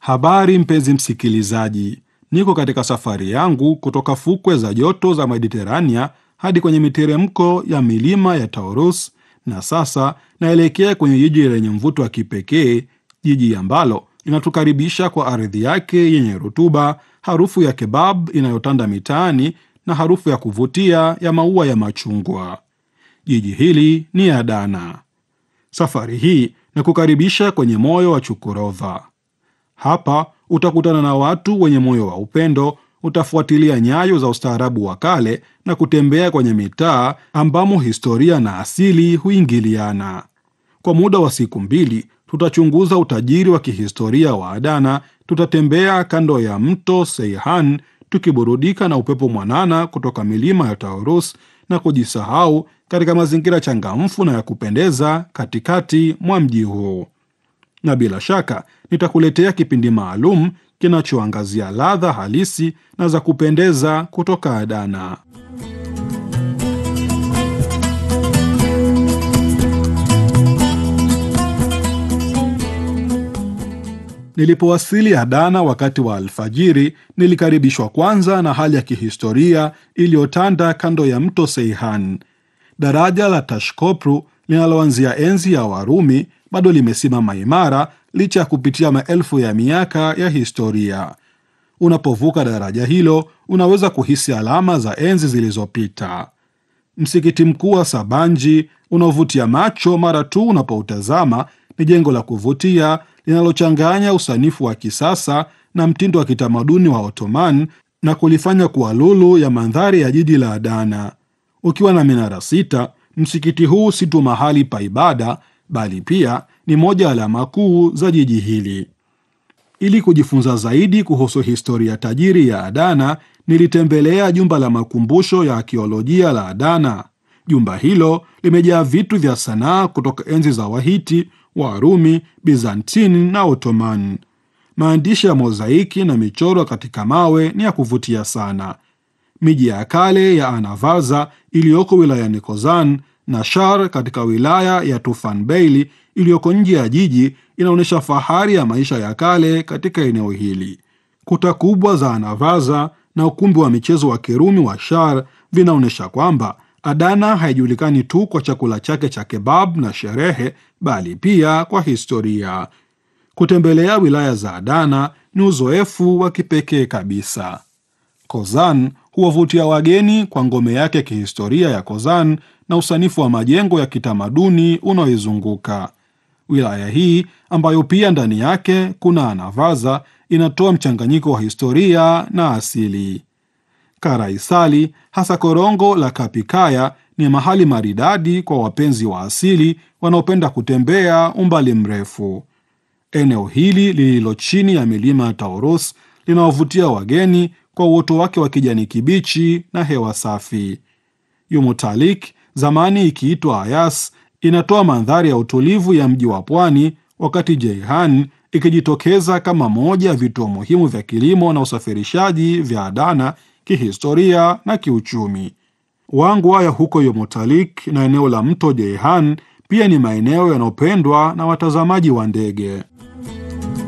Habari mpenzi msikilizaji, niko katika safari yangu kutoka fukwe za joto za Mediterania hadi kwenye miteremko ya milima ya Taurus, na sasa naelekea kwenye jiji lenye mvuto wa kipekee, jiji ambalo linatukaribisha kwa ardhi yake yenye rutuba, harufu ya kebab inayotanda mitaani na harufu ya kuvutia ya maua ya machungwa. Jiji hili ni Adana. Safari hii na kukaribisha kwenye moyo wa Chukurova. Hapa utakutana na watu wenye moyo wa upendo, utafuatilia nyayo za ustaarabu wa kale na kutembea kwenye mitaa ambamo historia na asili huingiliana. Kwa muda wa siku mbili, tutachunguza utajiri wa kihistoria wa Adana. Tutatembea kando ya mto Seihan tukiburudika na upepo mwanana kutoka milima ya Taurus na kujisahau katika mazingira changamfu na ya kupendeza katikati mwa mji huu na bila shaka nitakuletea kipindi maalum kinachoangazia ladha halisi na za kupendeza kutoka Adana. Nilipowasili Adana wakati wa alfajiri, nilikaribishwa kwanza na hali ya kihistoria iliyotanda kando ya mto Seihan. Daraja la Tashkopru linaloanzia enzi ya Warumi bado limesimama imara licha ya kupitia maelfu ya miaka ya historia. Unapovuka daraja hilo, unaweza kuhisi alama za enzi zilizopita. Msikiti mkuu wa Sabanji unaovutia macho mara tu unapoutazama ni jengo la kuvutia linalochanganya usanifu wa kisasa na mtindo wa kitamaduni wa Ottoman na kulifanya kuwa lulu ya mandhari ya jiji la Adana. Ukiwa na minara sita, msikiti huu si tu mahali pa ibada bali pia ni moja ya alama kuu za jiji hili. Ili kujifunza zaidi kuhusu historia tajiri ya Adana, nilitembelea jumba la makumbusho ya akiolojia la Adana. Jumba hilo limejaa vitu vya sanaa kutoka enzi za Wahiti, Warumi, Bizantini na Ottoman. Maandishi ya mozaiki na michoro katika mawe ni ya kuvutia sana. Miji ya kale ya Anavaza iliyoko wilayani Kozan na Shar katika wilaya ya Tufanbeili iliyoko nje ya jiji inaonyesha fahari ya maisha ya kale katika eneo hili. Kuta kubwa za Anavaza na ukumbi wa michezo wa Kirumi wa Shar vinaonyesha kwamba Adana haijulikani tu kwa chakula chake cha kebab na sherehe, bali pia kwa historia. Kutembelea wilaya za Adana ni uzoefu wa kipekee kabisa. Kozan huwavutia wageni kwa ngome yake kihistoria ya Kozan na usanifu wa majengo ya kitamaduni unaoizunguka. Wilaya hii ambayo pia ndani yake kuna Anavaza inatoa mchanganyiko wa historia na asili. Karaisali, hasa korongo la Kapikaya, ni mahali maridadi kwa wapenzi wa asili wanaopenda kutembea umbali mrefu. Eneo hili lililo chini ya milima ya Taurus linawavutia wageni kwa uoto wake wa kijani kibichi na hewa safi. Yumutalik, zamani ikiitwa Ayas, inatoa mandhari ya utulivu ya mji wa pwani, wakati Jeihan ikijitokeza kama moja ya vituo muhimu vya kilimo na usafirishaji vya Adana kihistoria na kiuchumi. Wangwa ya huko Yumutalik na eneo la mto Jeihan pia ni maeneo yanayopendwa na watazamaji wa ndege.